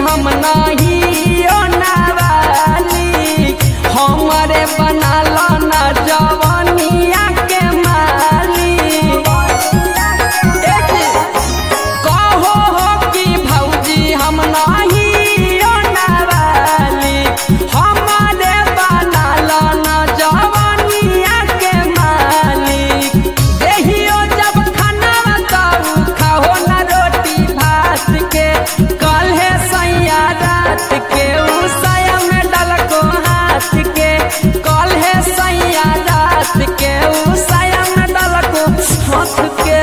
हम नहीं ओनावाली हमरे बनाल ना जवनिया के माली कहो हो कि भौजी हम नहीं ओनावाली हमरे बनाल ना जवनिया के मालिक देहियो जब खाना तब खाओ ना रोटी भात के कल है सैया रात के उसाया में डलको हाथ के कल है सैया रात के उसाया में डलको हाथ के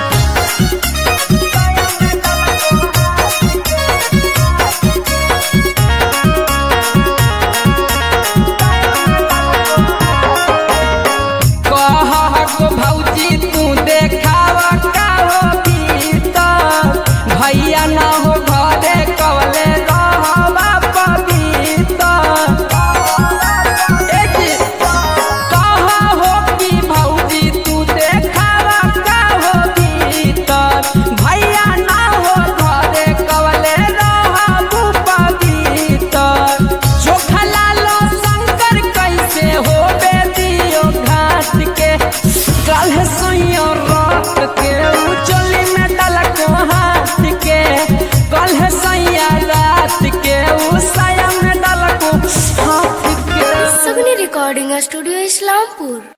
कह भौजी तू देखावा का हो भीतर भैया ना हो घरे कवले रहवा पवित्र कह हो कि भौजी तू देखावा का हो भीतर भैया ना हो घरे कवले रहबू पवित्र चोखा लालो शंकर कैसे हो बेदियो घाट के कल सैयो रात के उचली में डलक हाथ के कल सैया रात के उसाया में डलक हाथ के सगनी रिकॉर्डिंग स्टूडियो इस्लामपुर